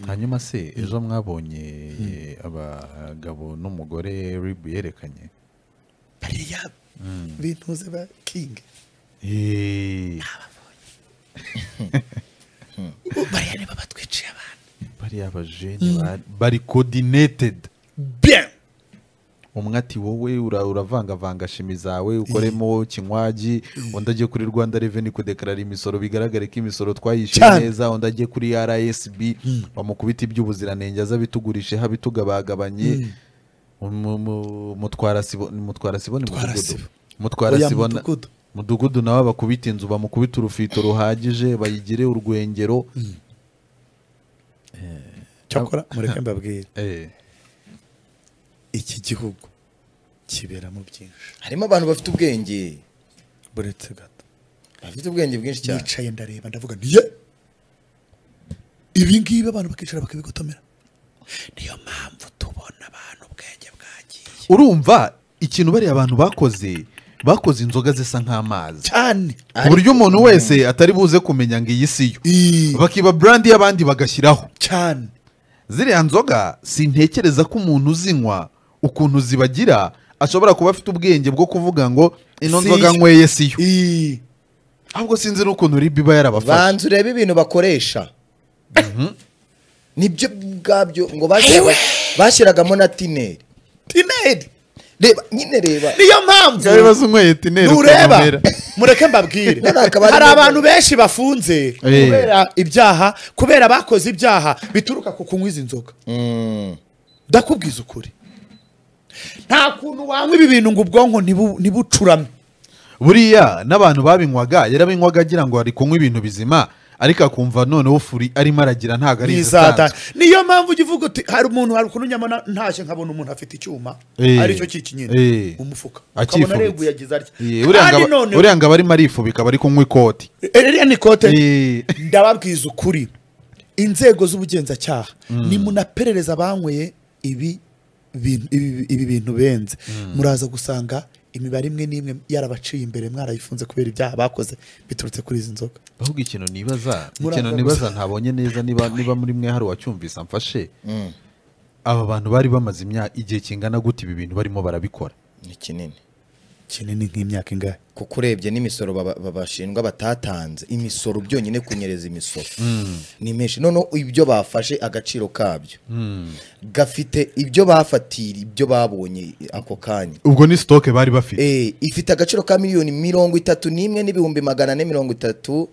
hanyuma se ejo mwabonye abagabo n'umugore ribu yerekanye bariya bintuze ba kingi Eee, bariya niba batwiciye abantu bariya abajene ba- bari kodinetedi bien umwe ati wowe ura- uravangavanga shimi zawe ukoremo kinywagi undi ajye kuri rwanda reveni kudekarara imisoro bigaragare ko imisoro twayishyuye Cyane. neza undi ajye kuri rsb bamukubita iby'ubuziranenge aza abitugurisheho abitugabagabanye Umu- mu- mutwara sibo- ni mutwara sibona Mutwara mudugudu Sibo. mutwara Oya, sibona mudugudu. mudugudu nawe bakubita inzu bamukubita urufito ruhagije bayigire urwengero cyakora mureke mbabwire Eh, iki gihugu kiberamo byinshi harimo abantu bafite ubwenge buretse gato bafite ubwenge bwinshi cyane nicaye ndareba ndavuga nti ye ibi ngibi abantu bakicara bakabigotomera niyo mpamvu tubona abantu ubwenge bwagiye urumva ikintu bariya abantu bakoze bakoze inzoga zisa nk'amazi cyane ku buryo umuntu wese atari buze kumenya ngo iyi si yo Ii, bakiba burandi y'abandi bagashyiraho cyane ziriya nzoga sintekereza ko umuntu uzinywa ukuntu zibagira ashobora kuba afite ubwenge bwo kuvuga ngo ino Si nzoga yo. nyweye si yo Ii, ahubwo sinzi n'ukuntu ribi iba yarabafashe banza urebe ibintu bakoresha nibyo ubwabyo ngo bashyiraga bashyiragamo na tineri tineri reba nyine reba niyo mpamvu ibibazo unyweye tineri ntureba ukanywera. mureke mbabwire None hakaba hari harimo- abantu benshi bafunze kubera ibyaha kubera bakoze ibyaha bituruka ku kunywa izi nzoga Mm. ndakubwiza ukuri nta kuntu wanywa ibi bintu ngo ubwonko ntibu- ntibucurame buriya n'abantu babinywaga yarabinywaga agira ngo ari kunywa ibintu bizima ariko akumva noneho furi arimo aragira ntabwo ari ntizata izisanzwe niyo mpamvu ujya uvuga uti hari umuntu hari ukuntu nyama na- ntashye nkabona umuntu afite icyuma Eh. aricyo cyiki nyine Eh. umufuka Akifubitse. ukabona areguye agize atya Ye, uriya kandi ngaba- none uriya ngaba arimo arifubika bari kunywa ikoti iriya ni ikote Eh. ndababwiza ukuri inzego z'ubugenzacyaha nimunaperereza abanyweye ibi bintu- ibi- ibi bintu benze muraza gusanga imibare imwe n'imwe yarabaciye imbere mwarayifunze kubera ibyaha bakoze biturutse kuri izi nzoga ahubwo ikintu nibaza Muraza ikintu nibaza gusa. ntabonye neza niba niba muri mwe hari uwacyumvisa mfashe aba bantu bari bamaze imyaka igihe kingana gute ibi bintu barimo barabikora ni kinini kinini nk'imyaka ingahe kuko urebye n'imisoro baba- babashinjwa batatanze imisoro byonyine kunyereza imisoro ni menshi noneho ibyo bafashe agaciro kabyo gafite ibyo bafatira ibyo babonye ako kanya ubwo ni sitoke bari bafite Eh, ifite agaciro ka miliyoni mirongo itatu n'imwe n'ibihumbi magana ane mirongo itatu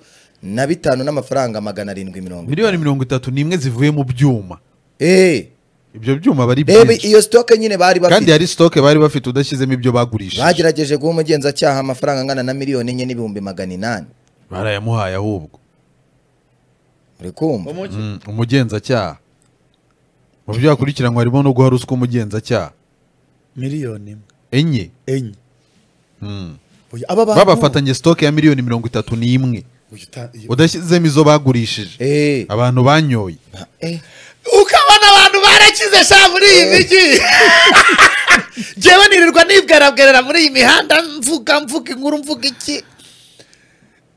na bitanu n'amafaranga magana arindwi mirongo itanu miliyoni mirongo itatu n'imwe zivuye mu byuma Eh, ibyo byuma bari reba byinshi iyo sitoke nyine bari kandi bafite hari sitoke bari bafite udashyizemo ibyo bagurishije bagerageje guha umugenzacyaha amafaranga angana na miliyoni enye n'ibihumbi magana inani barayamuhaye ahubwo uri kumva Mm, umugenzacyaha mu byo yakurikiranwa harimo no guha ruswa umugenzacyaha miliyoni imwe enye enye Mm. Oya, aba bantu babafatanye sitoke ya miliyoni mirongo itatu n'imwe Oya, uta- udashyizemo izo bagurishije Eh, abantu banyoye eh. ukabona abantu barakize sha muri iyi mijyi njyewe nirirwa nibwerabwerera muri iyi mihanda mvuga mvuga inkuru mvuga iki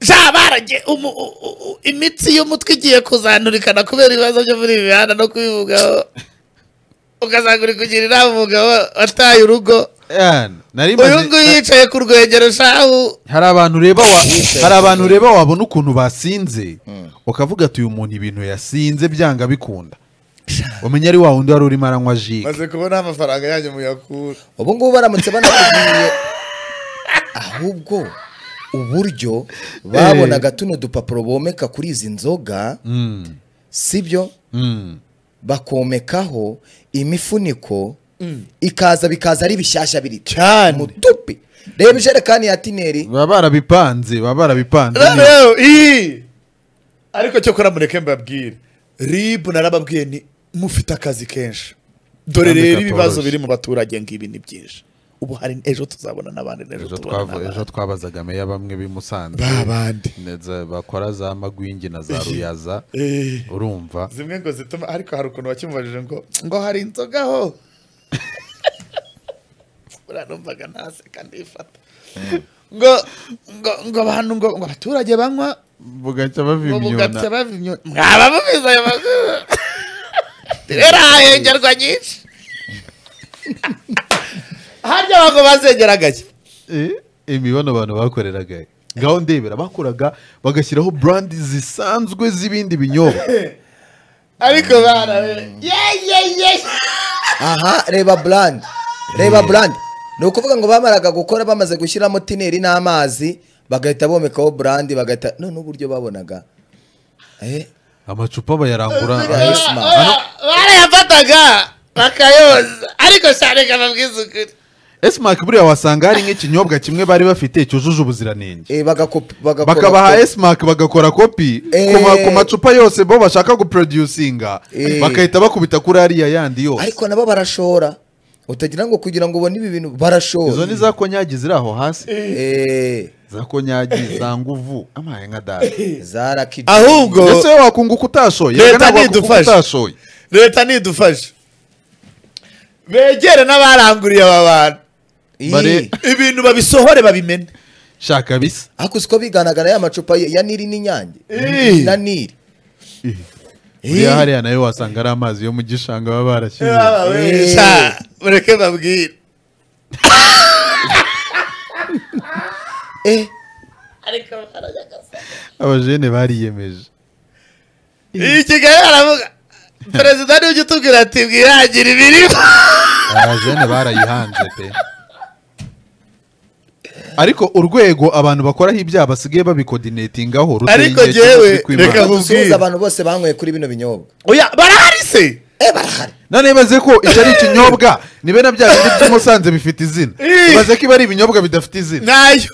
sha barage umu- u- u- u- imitsi y'umutwe igiye kuzandurikana kubera ibibazo byo muri iyi mihanda no kubivugaho ugasanga uri kugira inama umugabo wataye urugo Yani, nari uyu maze- nguyu yicaye ku rwengero shahu hari abantu ureba wa- hari abantu ureba wabona ukuntu basinze ukavuga ati uyu muntu ibintu yasinze byanga bikunda umenya ari wa wundi wari urimo aranywa ji maze kubona amafaranga yanyu muyakura ubu ngubu baramutse banakubwiye ahubwo uburyo babonaga tuno dupapuro bomeka kuri izi nzoga sibyo Mm. bakomekaho imifuniko ikaza bikaza ari bishyashya biri Cyane. mutupi reba ijerekani ya tineri baba barabipanze baba barabipanze rero iyi ariko cyo kora mureke mbabwire ribu narababwiye ni mufite akazi kenshi dore Kandi rero katoroshye. ibibazo biri mu baturage ngo ibi ni byinshi ubu hari ejo tuzabona n'abandi n'ejo ejo tubona twavu- ejo n'abandi twabazaga meya bamwe b'i Musanze ba bandi ndetse bakora za magwingi na za ruyaza Eh, urumva zimwe ngo zituma ariko hari ukuntu wakimubajije ngo ngo hari inzoga ho uranumvaga ntaseka ndifata ngo ngo ngo abantu ngo ngo abaturage banywa bugacya ngo bugacya bavimyona bava imyuka mwaba mubizi ayo makuru rero hahengerwa nyinshi harya abantu bazengeraga ki Eh, imibonano abantu bakoreraga ngaho ndebera bakoraga bagashyiraho brand zisanzwe z'ibindi binyobwa ariko bana ye ye ye aha reba burandi reba burandi ni ukuvuga ngo bamaraga gukora bamaze gushyiramo tineri n'amazi bagahita bomekaho burandi bagahita none uburyo babonaga Eh, amacupa bayarangura Yes, ma'am. Oya, barayafataga bakayoza ariko cyane kababwiza ukuri esimaki buriya wasanga hari nk'ikinyobwa kimwe bari bafite cyujuje ubuziranenge eh, bagakopi- bagakora- bakabaha esimaki bagakora kopi ku ma- ku macupa yose bo bashaka guproducinga Eh. bagahita bakubita kuri ariya yandi yose ariko nabo barashora utagira ngo kugira ngo ubone ibi bintu barashora izo ni za konyagi ziri aho hasi Eh, za konyagi za nguvu amaye nka dada za raki ahubwo ese wakunguka utashoye Leta Ntabwo wakunguka nidufashe. utashoye leta nidufashe begere n'abaranguriye aba bantu Ih, bare- ibintu babisohore babimene shaka bisa ariko uzi ko biganagara ya macupa ya ya niri n'inyange Ih. na niri buriya hariya nayo wasanga ari amazi yo mu gishanga baba barashyize Eh. Sha, mureke babwire Eh, abajene bariyemeje iyi kigali baravuga perezida niwe ujya utubwira ati mwihangire imirimo abajene barayihanze pe ariko urwego abantu bakoraho ibyaha basigaye babikoordinatingaho Ariko jyewe, reka reka bu- dusuhuze abantu bose banyweye kuri bino binyobwa oya barahari se Eh, barahari none ibaze ko icyo ari ikinyobwa nibe na bya bindi by'umusanze bifite izina Ih. ibaze ko iba ari ibinyobwa bidafite izina nayo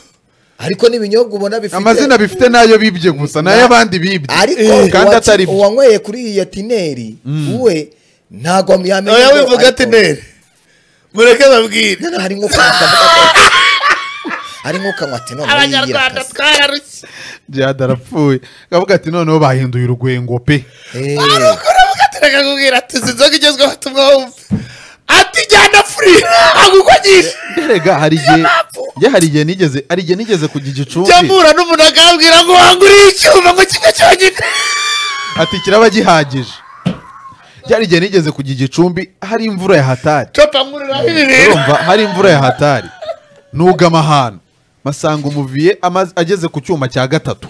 ariko n'ibinyobwa ubona bifite amazina bifite nayo bibye gusa nayo abandi bibye ariko kandi uwaci- atari byo uwanyweye kuri iyi ya tineri we ntabwo yamenya oya ngo- wivuga ati ariko- nere mureke babwire None hari nko kanywa hari nko kanywa ati none abanyarwanda yiyirakaza. twararushye jihad arapfuye akavuga ati noneho bahinduye urwengo pe Eh, ari ukuri mugateraga kubwira ati izi nzoga igezweho tumwumve ati jyana furi ntabwo uko nyinshi erega hari igihe njye hari igihe nigeze hari igihe nigeze kujya igicumbi jya mpura n'umuntu akambwira ngo wanguriye icyuma ngo kimwe cyonyine ati kiraba gihagije byari igihe nigeze kujya igicumbi hari imvura ya hatari copa nkururaho ibi bintu urumva hari imvura ya hatari nugama ahantu masanga umuviye amaze- ageze ku cyuma cya gatatu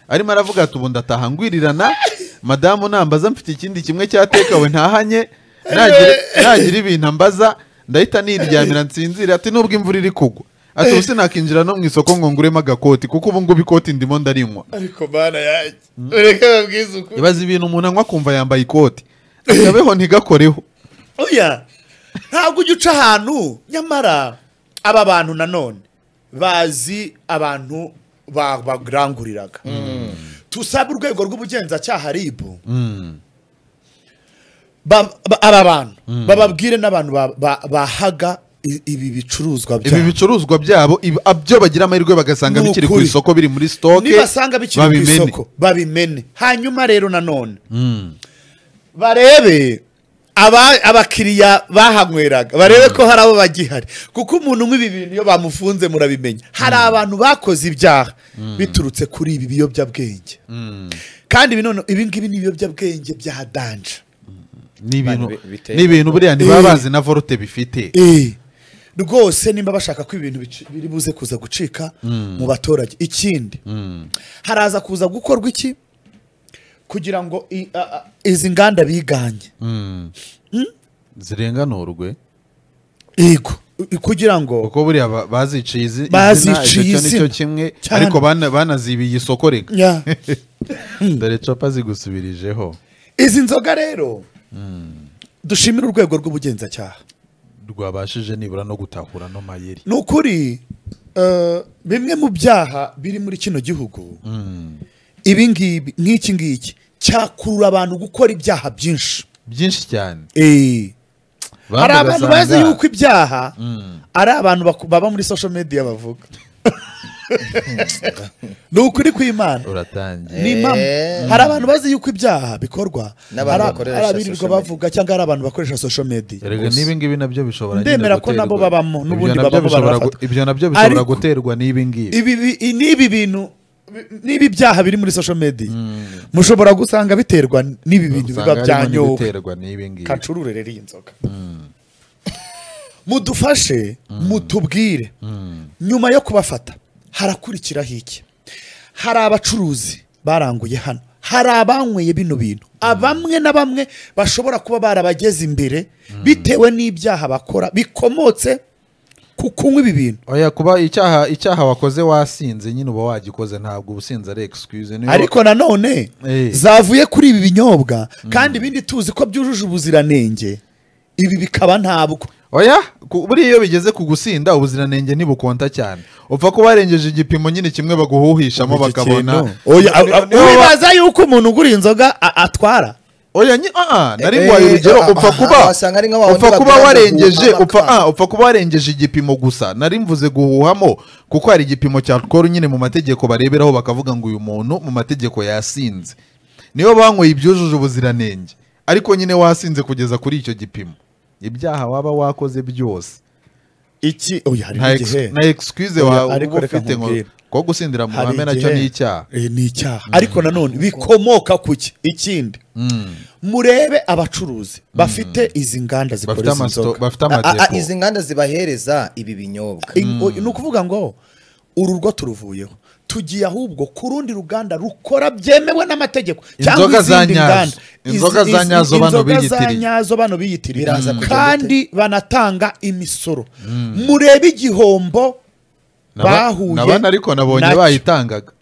arimo aravuga ati ubu ndataha ngwirirana madamu nambaza mfite ikindi kimwe cyatekawe ntahanye nagira- nagira ibintu ambaza ndahita niryamira nsinzira ati nubwo imvura iri kugwa ati ubu sinakinjira no mu isoko ngo nguremo agakoti kuko ubu ngubu ikoti ndimo ndarinywa ariko mana yanjye mureke babwize ukuri ibaza ibintu umuntu anywa akumva yambaye ikoti akabeho ntigakoreho oya ntabwo ujya uca ahantu nyamara aba bantu nanone bazi abantu ba- baguranguriraga tusabe urwego rw'ubugenzacyaha ribu ba- ba- aba bantu bababwire n'abantu ba- ba- bahaga i- ibi bicuruzwa ibi byabo bicuruzwa byabo ibi- ab- byo bagira amahirwe bagasanga Ni bikiri ku ukuri. isoko biri muri sitoke nibasanga bikiri ku babimene. isoko babimene hanyuma rero nanone barebe aba- abakiriya bahanyweraga barebe ko hari abo bagihari kuko umuntu unywa ibi bintu iyo bamufunze murabimenya hari abantu bakoze ibyaha biturutse kuri ibi biyobyabwenge kandi ibi none ibi ngibi ni ibiyobyabwenge bya danje ni ibintu Abantu bi- biteye ni ibintu buriya ntibaba Eh. bazi na vorute bifite rwose nimba bashaka ko ibintu bici- biri buze kuza gucika mu baturage ikindi haraza kuza gukorwa iki kugira ngo i- a- a- izi nganda biganye zirenganurwe yego I- kugira ngo kuko buriya ba- baziciye izi izina, Baziciye icyo ni cyo izina. kimwe Cyane. ariko bana- banazibiye isoko reka Ya. dore copa zigusubirijeho izi nzoga rero dushimire urwego rw'ubugenzacyaha rwabashije nibura no gutahura no mayeri ni ukuri eh, bimwe mu byaha biri muri kino gihugu ibi ngibi nk'iki ngiki cyakurura abantu gukora ibyaha byinshi byinshi cyane Eh. Bamwe hari abantu ugasanga- bazi yuko ibyaha ari abantu baku- baba muri social media bavuga ni ukuri kw'imana uratangiye ni impamo Eh. hari abantu bazi yuko ibyaha bikorwa N'abantu hari bakoresha hari abirirwa social media. bavuga cyangwa hari abantu bakoresha social media erega nibi ngibi nabyo bishobora nyine Ndemera ko guterwa- nabo babamo, Ibyo n'ubundi nabyo babamo bishobora gu- barafatwa. ibyo nabyo bishobora Ariko- guterwa n'ibi ngibi ibi bi- i- n'ibi bintu niba ibyaha biri muri social media mushobora gusanga biterwa n'ibi bintu biba usanga harimo byanyowe n'ibiterwa n'ibi ngibi kacurure rero iyi nzoga mudufashe mutubwire nyuma yo kubafata harakurikiraho iki hari abacuruzi baranguye hano hari abanyweye bino bintu abamwe na bamwe bashobora kuba barabageze imbere bitewe n'ibyaha bakora bikomotse ku kunywa ibi bintu oya kuba icyaha icyaha wakoze wasinze nyine uba wagikoze ntabwo ubusinzi ari excuse niyo ariko nanone Eh. zavuye kuri ibi binyobwa kandi ibindi tuzi ko byujuje ubuziranenge ibi bikaba ntabwo oya ku- buriya iyo bigeze ku gusinda ubuziranenge ntibukonta cyane upfa kuba warengeje igipimo nyine kimwe baguhuhishamo Ubu iki bakabona kintu. Oya, a- a- niyo ba- uribaza yuko umuntu ugura inzoga a- atwara oya nyi- ah, ah, nari Eh, nguhaye urugero ah, upfa ah, kuba wasanga ari nka wa wundi upfa kuba bagura ngo warengeje guhuha upfa amakara. ah, upfa kuba warengeje igipimo gusa nari mvuze guhuhamo kuko hari igipimo cya alcohol nyine mu mategeko bareberaho bakavuga ngo uyu muntu mu mategeko yasinze niyo banyweye ibyujuje ubuziranenge ariko nyine wasinze kugeza kuri icyo gipimo ibyaha waba wakoze byose iki oya hari nta ex- n'igihe na excuse Oya, wawe ariko uba reka ufite ngo nkubwire. ko gusindira mu Hari ruhame nacyo igihe- ni icyaha Eh, ni icyaha ariko nanone bikomoka ku ki ikindi murebe abacuruzi bafite izi nganda bafite zikora izi amasto- nzoga bafite Ah, ah, amadepo izi nganda zibahereza ibi binyobwa In- o- ni ukuvuga ngo uru rwo turuvuyeho tugiye ahubwo ku rundi ruganda rukora byemewe n'amategeko Inzoga cyangwa za izindi nyazo. nganda Inzoga Izi- za izi- nyazo bano inzoga za biyitiriye. nyazo bano biyitiriye Biraza kujya kandi banatanga imisoro murebe igihombo bahuye nabana ariko nabonye nacyo. bayitangaga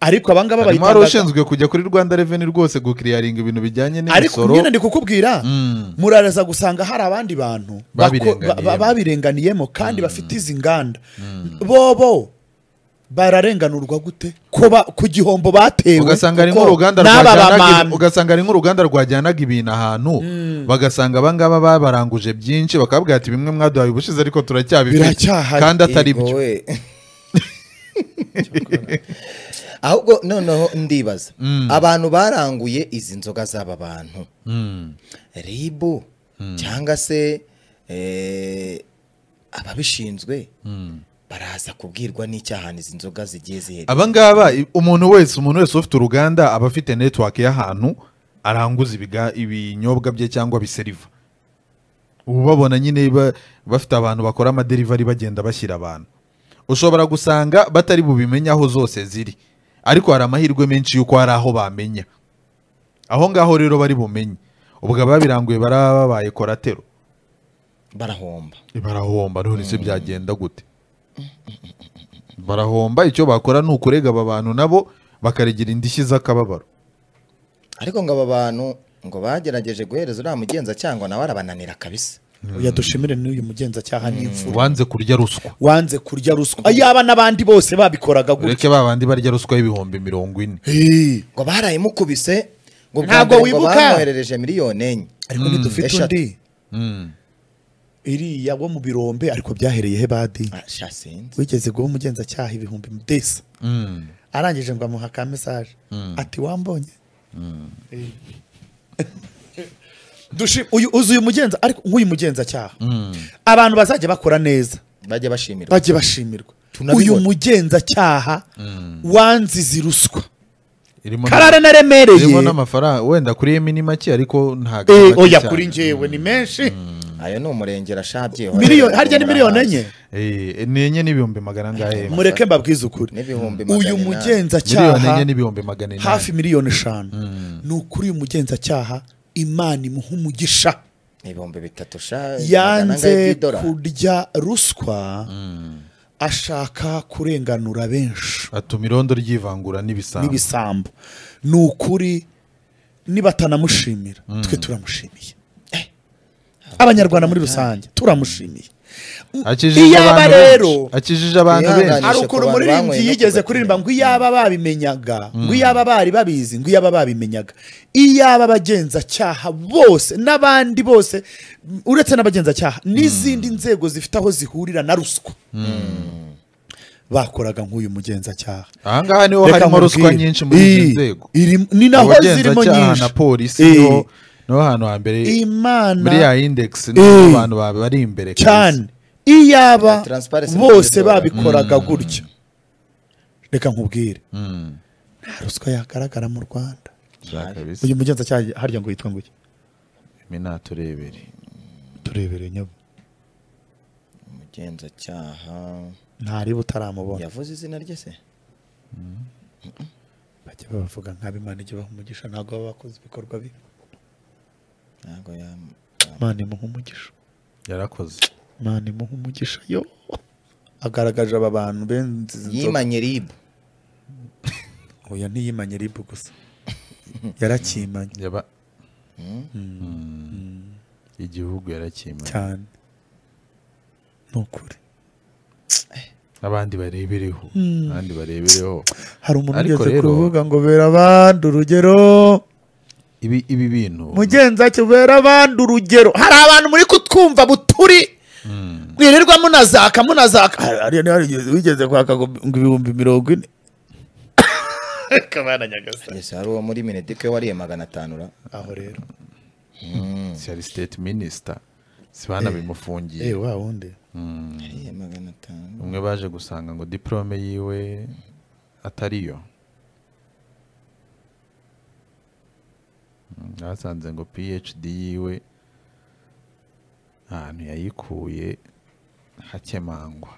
ariko abangaba harimo wari bayitangaga ushinzwe kujya kuri rwanda reveni rwose gukiriyaringa ibintu bijyanye ariko n'imisoro nyine ndi kukubwira muraraza gusanga hari abandi bantu bako- ba- Babirenganiyemo. ba- babirenganiyemo kandi bafite izi nganda bobo bararenganurwa gute ko ba- ku gihombo batewe ugasanga ari kuko nk'uruganda n'aba rwajyanaga bamamyi. ugasanga ari nk'uruganda rwajyanaga ibintu ahantu bagasanga abangaba babaranguje byinshi bakabwira ati bimwe mwaduhaye ubushize ariko turacyabifite Biracyahari. kandi atari Yego byo we. ahubwo noneho ndibaza abantu baranguye izi nzoga z'aba bantu ribu cyangwa se eh, ababishinzwe baraza kubwirwa n'icyahani izi nzoga zigiye ziherereye abangaba i- umuntu wese umuntu wese ufite uruganda aba afite netiwake y'ahantu aranguza ibiga- ibinyobwa bye cyangwa biseriva ubu babona nyine ba- bafite abantu bakora amaderivari bagenda bashyira abantu ushobora gusanga batari bubimenye aho zose ziri ariko hari amahirwe menshi y'uko hari aho bamenya aho ngaho rero bari bumenye ubwo ababiranguye baraba babaye koratero barahomba barahomba none se byagenda gute barahomba icyo bakora ni ukurega aba bantu nabo bakaregera indishyi z'akababaro ariko ngo aba bantu ngo bagerageje guhereza uriya mugenzacyaha nawe arabananira kabisa Oya, dushimire n'uyu mugenzacyaha n'imfura ubanze kurya ruswa wanze kurya ruswa yaba n'abandi bose babikoraga gutya ureke ba bandi barya ruswa y'ibihumbi mirongo ine Eh, ngo barayimukubise ngo bwa Ntabwo mbere ngo wibuka? bamwoherereje miliyoni enye ariko ntidufite Eshatu. undi Mm. iriya wo mu birombe ariko byahereye he badi Ah, sha sinzi wigeze guha umugenzacyaha ibihumbi desa Mm. arangije ngo amuha ka mesaje ati wambonye Dushi- uyu uzi uyu mugenza ariko nk'uyu mugenzacyaha abantu bazajya bakora neza bajya bashimirwa bajye bashimirwa Tunabibona. uyu mugenzacyaha wanzize ruswa irimo karara n'ama- naremereye irimo n'amafaranga wenda kuri yemi ni make ariko ntabwo Eh, ari make oya cyane. kuri njyewe ni menshi ayo ni umurengera ashabye Miliyoni- harya ni miliyoni enye Eh, ni enye n'ibihumbi magana angahe mureke mbabwize ukuri N'ibihumbi magana uyu inani. miliyoni enye mugenzacyaha n'ibihumbi magana hafi inani miliyoni eshanu ni ukuri uyu mugenzacyaha imana imuha umugisha ibihumbi bitatu sha magana angahe yanze by'idolari? kurya ruswa ashaka kurenganura benshi atuma irondo ryivangura n'ibisambo n'ibisambo ni ukuri nibatanamushimira twe turamushimiye Eh, abanyarwanda muri rusange turamushimiye akijije iyaba abantu rero benshi akijije abantu Ihangane. benshi hari Kubanisha ukuntu ku bantu umuririmbyi banyweye no yigeze kubatumira. kuririmba ngo iyaba babimenyaga ngo iyaba bari babizi ngo iyaba babimenyaga iyaba abagenzacyaha bose n'abandi bose m- uretse n'abagenzacyaha n'izindi nzego zifite aho zihurira na ruswa bakoraga nk'uyu mugenzacyaha ahangaha niho Reka harimo ruswa nkubwire. nyinshi muri izi Ii, nzego irim- ni naho zirimo abagenzacyaha nyinshi na polisi Ii, niho niho hantu hambere imana muri ya indegisi niho Ii. abantu ba- bari imbere kabisa. cyane iyaba Transparency bose Rwanda. babikoraga gutya reka nkubwire nta ruswa yagaragara mu rwanda ushaka bisa uyu mugenzacyaha harya ngo yitwa nguki minaturebere turebere nyabo umugenzacyaha ntariba utaramubona yavuze izina rye se bajya babavuga nk'abo imana ijya ibaha umugisha ntabwo baba bakoze ibikorwa bibi ntabwo yam- imana imuha umugisha yarakoze imana imuha umugisha yo agaragaje aba bantu benzi yimanye ribu oya ntiyimanye ribu gusa yarakimanye yaba Mm. igihugu yarakimanye cyane ni ukuri abandi barebereho abandi barebereho hari umuntu Ariko ugeze rero- kuvuga ngo bera abandi urugero ibi ibi bintu mugenzacyo bera abandi urugero hari abantu muri kutwumva buturi mwirirwa munazaka munazaka Hari- hari hari wigeze kwaka ngo ngo ibihumbi mirongo ine kabana nyagasani ese hari uwo muri minedike wariye magana atanu ra aho rero siyari siteti minisita si bana bimufungiye eh wa wundi yariye magana atanu umwe baje gusanga ngo diporome yiwe atariyo Mm, basanze ngo phd yiwe ahantu yayikuye hakemangwa